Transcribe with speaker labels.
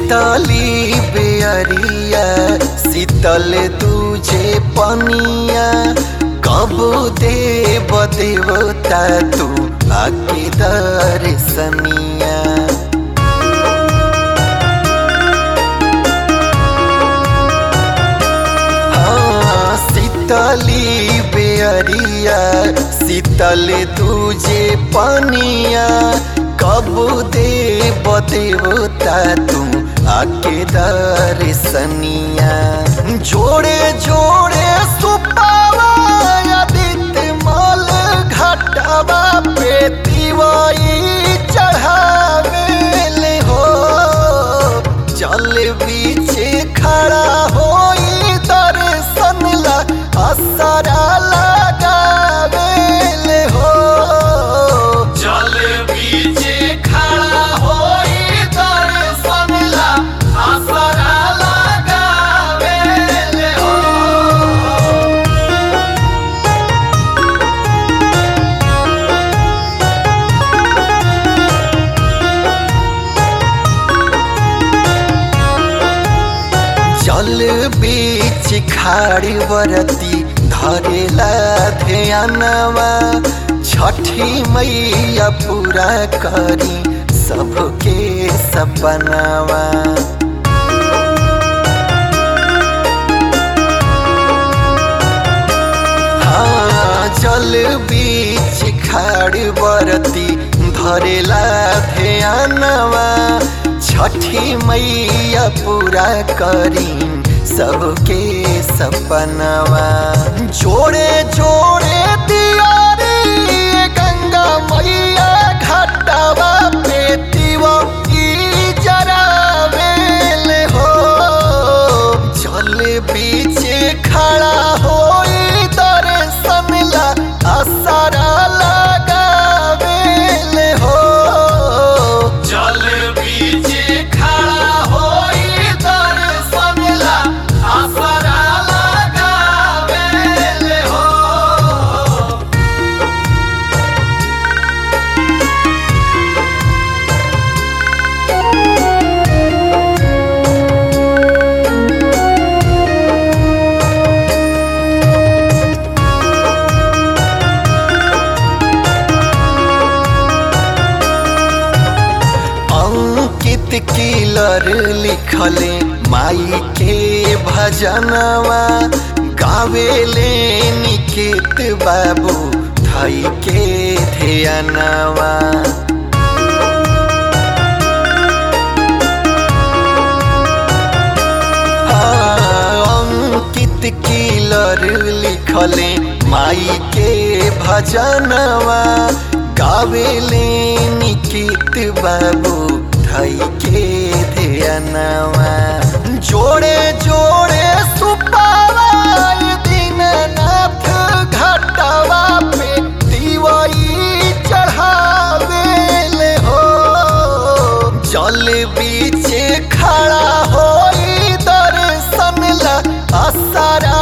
Speaker 1: शीतली बेअरिया शीतल तुझे पनिया कब देव देवता तू आके दर्शनिया हाँ, शीतली बेअरिया शीतल तुझे पनिया कब देव देवता तू आके दर्शनिया जोड़े जोड़े सुपावा आदित्य मल घटवा पे तिवाई चढ़ावेले हो जल बीचे खड़ा होई दर्शन ला असरा लगावेले हो
Speaker 2: जल बीचे खड़ा होई दर्शन ला आसरा लगावेले हो
Speaker 1: जल बीच खाड़ी बरती धरेला ध्यानवा छठी मैया पूरा करी सबके सपनावा हाँ जल बीच खाड़ बरती धरेला ध्यानवा छठी मैया पूरा करी सबके सपनवा जोड़े जोड़े दियारी गंगा मैया घाटवा पे तिवकी जरावेल हो जल बीचे खड़ा होई दर्शन ला असरा लगावेल हो
Speaker 2: जल बीचे खड़ा होई दर्शन ला आसरा लगावेले हो
Speaker 1: अंकित किलर लिखले माई के भजनवा गावेले निकेत बाबू थई के ध्यानवा अंकित किलर लिखले माई के भजनवा गावेले निकित बाबू धई के ध्यानवा जोड़े जोड़े सुपावा दीननाथ घटवा पे दिवाई चढ़ावेले हो जल बीचे खड़ा होई दर्शन ला असरा